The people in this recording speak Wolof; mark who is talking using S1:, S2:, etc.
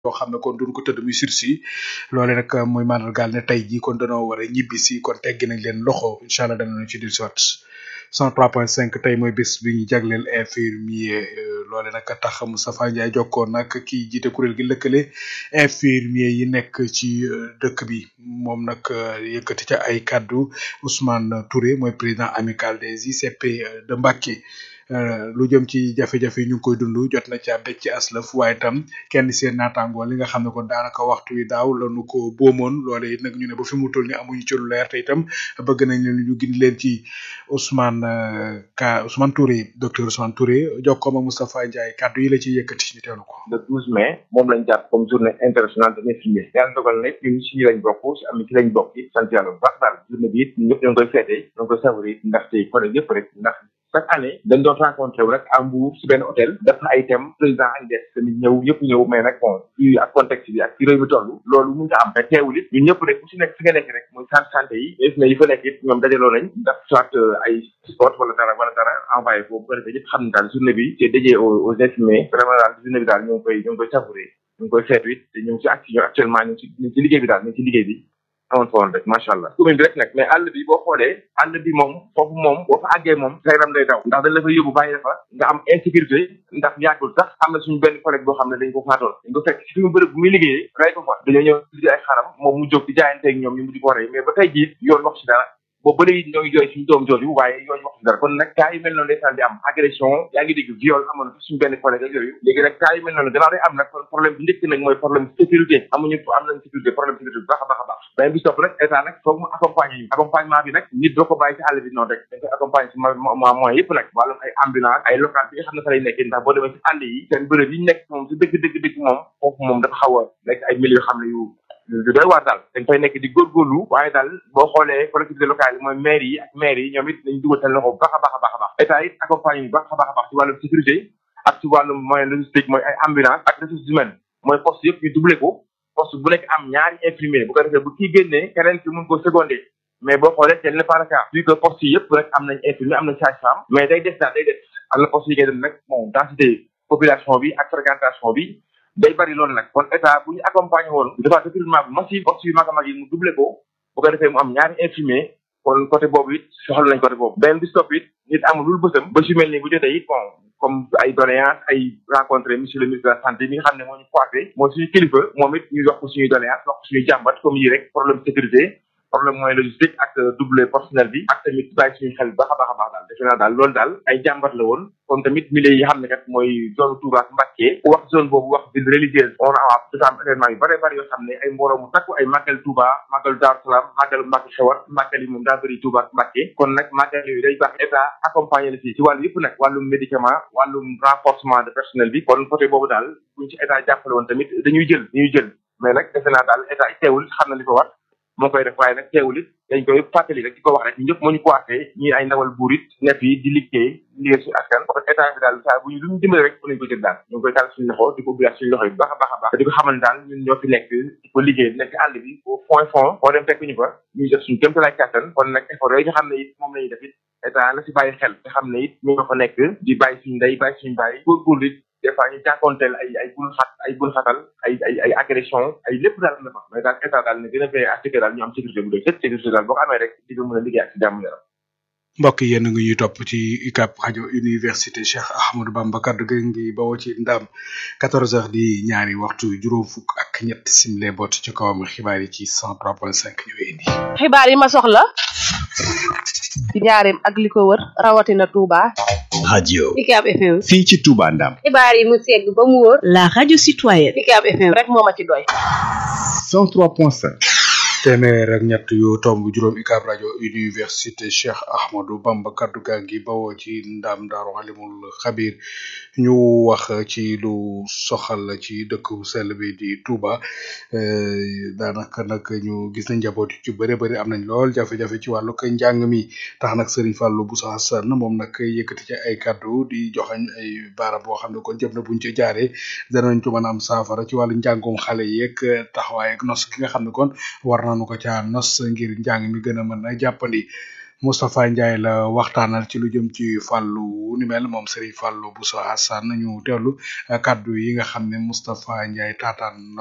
S1: yoo xam ne kon duñ ko tëdd muy sursis loole nag muy mandargaal ne tey jii kon danoo war a ñibbi si kon teggi nañ leen loxo incha allah danañu ci di sot 103.5 tey mooy bés bi ñu jagleel infirmier loole nag tax Moustapha Ndiaye jokkoon nag kii jiite kuréel gi lëkkale infirmier yi nekk ci dëkk bi moom nag yëkkati ca ay kaddu Ousmane Touré mooy président amical des ICP de Mbacké lu jëm ci jafe-jafe yi ñu ngi koy dund jot na ca becc aslaf waaye tam kenn seen naataangoo li nga xam ne kon daanaka waxtu wi daaw lañu ko boomoon loole it nag ñu ne ba fi mu toll ni amuñu ci lu leer te itam bëgg nañ leen ñu gindi leen ci Ousmane Ka Ousmane Touré docteur Ousmane Touré jokkoom ak Moustapha Ndiaye kaddu yi la ci yëkkati ñu teelu ko
S2: le 12 mai moom lañ jàpp comme journée internationale de l'infirmier yàlla dogal na ñun si lañ bokk si am ci lañ bokk ci sant yàlla bu baax daal journée bi it ñëpp ñoo ngi koy feete ñoo ngi koy savourer ndaxte collègue yëpp rek ndax chaque année dañ doon rencontré wu rek à Mbour si benn hôtel def na ay thèmes président ak des tamit ñëw yëpp ñëw mais nag bon fii ak contexte bi ak fi réew mi toll loolu mun nga am mais teewul it ñun ñëpp rek ku si nekk fi nga nekk rek muy centre santé yi mais na yi fa nekk it ñoom dajaloo nañ daf soit ay sport wala dara wala dara envoyé foofu bu ko defee ñëpp xam ne daal journée bi c'est dédié aux aux infirmiers vraiment daal journée bi daal ñu ngi koy ñu ngi koy savourer ñu ngi koy feetu it te ñu ngi si action actuellement ñu ngi si ñu ngi si liggéey bi daal ñu ngi si liggéey bi amoon fa woon rek macha allah commune bi rek nag mais àll bi boo xoolee àll bi moom foofu moom boo fa àggee moom sa yaram day daw ndax dañ la fa yóbbu bàyyi fa nga am insécurité ndax yàggul sax am na suñu benn collègue boo xam ne dañ ko faatoon dañ ko fekk si fi mu bërëb bu muy liggéeyee rey ko fa dañoo ñëw di ay xaram moom mu jóg di jaayanteeg ñoom ñu mujj ko rey mais ba tey jii yoon wax si dara boobu ba léegi ñoo ngi jooy suñu doom jooju waaye yoon wax si dara kon nag cas yu mel noonu ndeysaan di am agression yaa ngi dégg viol amoon na suñu benn collègue ak yooyu léegi nag cas yu mel noonu gannaaw day am nag kon problème bi njëkk nag mooy problème sécurité amuñu am nañ sécurité problème sécurité bu baax a baax a baax beneen bi topp rek état nag foog mu accompagner ñu accompagnement bi nag nit doo ko bàyyi ci àll bi noonu rek dañ koy accompagner ci ma moyen yëpp nag wàllum ay ambulance ay local bi nga xam ne fa lay nekkee ndax boo demee ci àll yi seen bërëb yi ñu nekk moom si dëgg dëgg dëgg moom foofu moom dafa xaw a nekk ay milieu yoo xam ne yu du doy waar daal dañ fay nekk di góorgóorlu waaye daal boo xoolee collectivité locale yi mooy maire yi ak maire yi ñoom it nañ dugal seen loxo bu baax a baax a baax a baax état it accompagné bu baax a baax a baax ci wàllum sécurité ak ci wàllum moyen logistique mooy ay ambulance ak ressources humaines mooy poste yëpp ñu doublé ko poste bu nekk am ñaari infirmier bu ko defee bu kii génnee keneen ki mun ko secondé mais boo xoolee tel n'est pas le cas vu que poste yi yëpp rek am nañ infirmier am nañ sage-femme mais day des daal day des am na poste yi ngay dem nag bon densité population bi ak fréquentation bi day bari loolu nag kon état bu ñu accompagné woon dafa recrutement bu massif poste yu mag a mag yi mu doublé ko bu ko defee mu am ñaari infirmier kon côté boobu it soxla nañ côté boobu benn bi stop it nit amul lul bësam ba su mel ni bu jotee it bon comme ay doléance ay rencontré monsieur le ministre de la santé mi nga xam ne moo ñu coiffé mooy suñu kilifa moom it ñu wax ko suñuy doléance wax ko suñuy jàmbat comme yi rek problème sécurité problème moyen logistique ak double personnel bi ak tamit bàyyi suñu xel baax a baax a baax daal defe naa daal loolu daal ay jàmbat la woon comme tamit milieu yi xam ne kat mooy zone Touba ak Mbacké wax zone boobu wax ville religieuse on a dafa am événement yu bare bari yoo xam ne ay mbooloo mu takku ay màggal Touba màggalu Daaru Salaam màggalu Mbacké xewar màggal yi moom daa bëri Touba ak Mbacké kon nag màggal yooyu day baax état accompagné la si ci wàllu yëpp nag wàllum médicament wàllum renforcement de personnel bi kon côté boobu daal buñ ci état jàppale woon tamit dañuy jël dañuy jël mais nag defe naa daal état teewul xam na li ko war moo koy def waaye nag teewul it dañ koy fàttali rek di ko wax rek ñëpp moo ñu coiffé ñii ay ndawal buur it nekk yi di liggéey liggéey suñu askan parce que état bi daal saa bu ñu lu ñu dimbale rek mën nañu ko jël daal ñu ngi koy tàll suñu loxo di ko ubbiwaat suñu loxo yi bu baax a baax a baax te di ko xamal ne daal ñun ñoo fi nekk di ko liggéey nekk àll bi au point fond foo dem fekk ñu fa ñuy def suñu kéem tolluwaay kàttan kon nag effort yooyu nga xam ne it moom la ñuy def it état la si bàyyi xel te xam ne it ñu nga fa nekk di bàyyi suñu ndey bàyyi suñu bàyyi góorgóorlu it des fois ñu jànkoonteel ay ay bul xat ay bul xatal ay ay ay agression ay lépp daal am na fa mais daal état daal ne gën a veillé à ce que daal ñu am sécurité bu doy sëkk sécurité daal boo ko amee rek di nga mën a liggéey ak si jàmm yaram
S1: mbokk yéen a ngi ñuy topp ci UCAB rajo université Cheikh Ahmadou Bamba kaddu gi ngi bawoo ci ndam 14 heures di ñaari waxtu juróom fukk ak ñett simle bot ci kawam xibaar yi ci 103.5 ñu indi.
S3: xibaar yi ma soxla ci njaareem ak li ko wër rawatina Touba.
S4: radio
S5: UCAB FM.
S4: fii ci Touba Ndam.
S5: xibaar yi mu segg ba mu wóor.
S6: la radio citoyenne.
S5: UCAB FM
S3: rek moo ma ci doy.
S4: 103.5.
S1: téeméer ak ñett yu tomb juróom UCAB rajo université Cheikh Ahmadou Bamba kaddu gaa ngi bawoo ci ndam daaru alimul xabir ñu wax ci lu soxal ci dëkk bu sell bi di Touba daanaka nag ñu gis nañ njaboot yu ci bëri bëri am nañ lool jafe-jafe ci wàllu ko njàng mi tax nag Serigne Fallou Bousso Hassane moom nag yëkkati ci ay kaddu di joxañ ay baarab boo xam ne kon jëm na buñ ci jaaree danañ ko mën a am saafara ci wàllu njàngum xale yeeg taxawaay ak nos ki nga xam ne kon war nañu ko caa nos ngir njàng mi gën a mën a jàppandi Moustapha Ndiaye la waxtaanal ci lu jëm ci fàllu wu ni mel moom Serigne Fallou Bousso Assane ñu teewlu kaddu yi nga xam ne Moustapha Ndiaye taataan